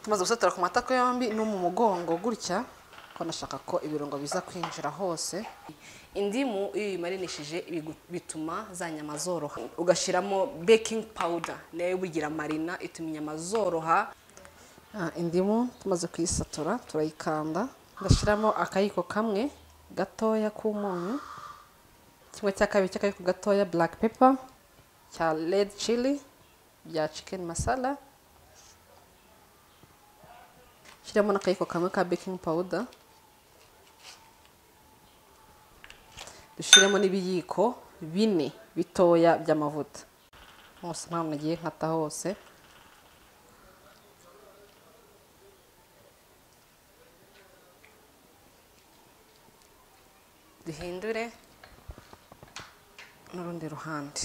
maze gusatura ku matako yombi no mu mugongo gutya ko nashaka ko ibirungo biza kwinjira hose indimu iyo uyimarinishije bigu- bituma za nyama zoroha ugashyiramo baking powder nayo bugira marina ituma inyama zoroha Ah, indimu tumaze kuyisatura turayikanda ngashyiramo akayiko kamwe gatoya k'umunyu kimwe cya kabiri cy'akayiko gatoya black pepper cya red chili bya chicken masala shyiramo n'akayiko kamwe ka baking powder dushyiremo n'ibiyiko bine bitoya by'amavuta hose nk'aho nagiye nkata hose duhindure n'urundi ruhande